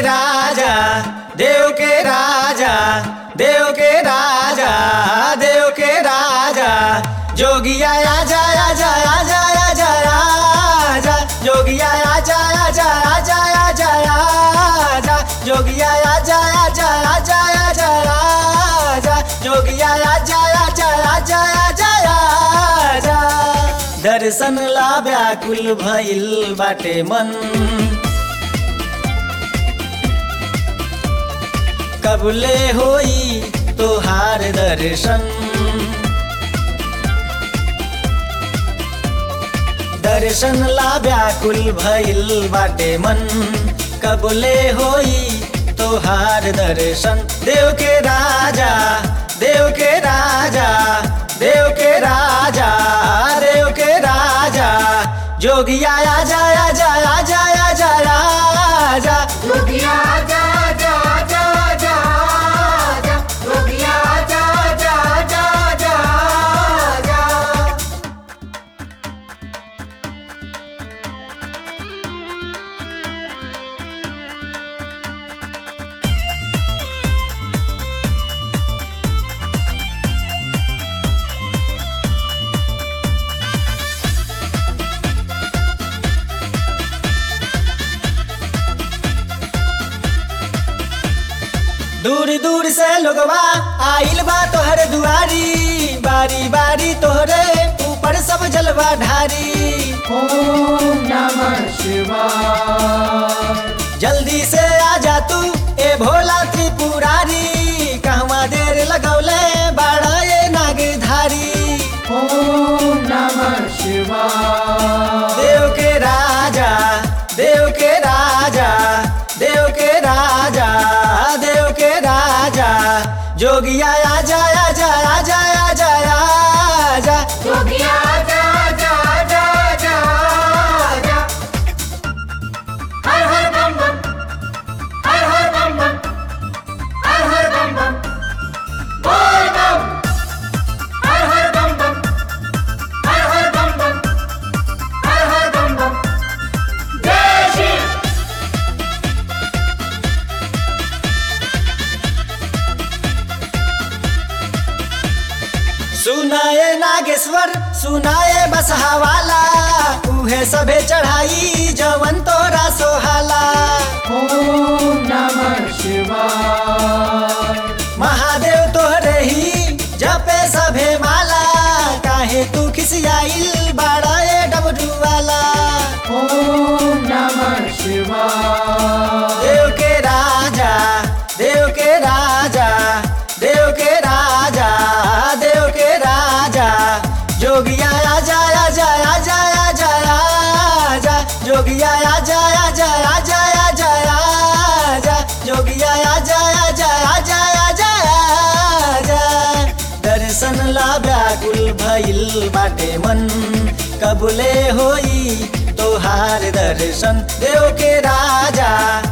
राजा देव के राजा देव के राजा देव के राजा जोगिया आजा आजा आजा आजा आजा जोगिया आजा आजा आजा आजा आजा जोगिया आजा आजा आजा आजा आजा जोगिया आजा आजा आजा आजा आजा दर्शन ला व्याकुल भइल बाटे मन कबले होई तोहार दर्शन दर्शन ला व्याकुल भइल बाटे मन कबले होई तोहार दर्शन देव के राजा देव के राजा देव के राजा देव के राजा जोगिया आजा आजा आजा आजा आजा जोगिया आजा आजा आजा आजा आजा जोगिया आजा आजा आजा आजा आजा दूर दूर से लोगवा आइल बा तोहर दुआरी बारी बारी तोहरे ऊपर सब जलवा ढारी ओम नमः शिवाय जल्दी से आ जा तू ए भोला त्रिपुरारी कहवा देर लगौले बाड़ा ये नागधारी ओम नमः शिवाय देव के राजा देव के राजा देव के राजा देव के राजा जोगिया आजा आजा आजा आजा आजा जोगिया आजा आजा आजा आजा आजा हर हर बम बम हर हर बम बम हर हर बम बम बोल बम हर हर बम बम हर हर बम बम हर हर बम बम जय शिव सुनाए नागेश्वर सुनाए बसहावाला उहे सबे चढ़ाई जवन तोरा सोहाला ओम नमः शिवाय महादेव तोहरे ही जपे सभे माला काहे तू खिसियाइल बाड़ा ए डबरू वाला ओम नमः शिवाय देव के राजा देव के राजा देव के राजा देव के राजा जोगिया आजा आजा आजा आजा आजा जोगिया आजा आजा आजा आजा आजा जोगिया आजा आजा आजा आजा आजा दर्शन ला व्याकुल भइल बाटे मन कबुले होई तोहार दर्शन देव के राजा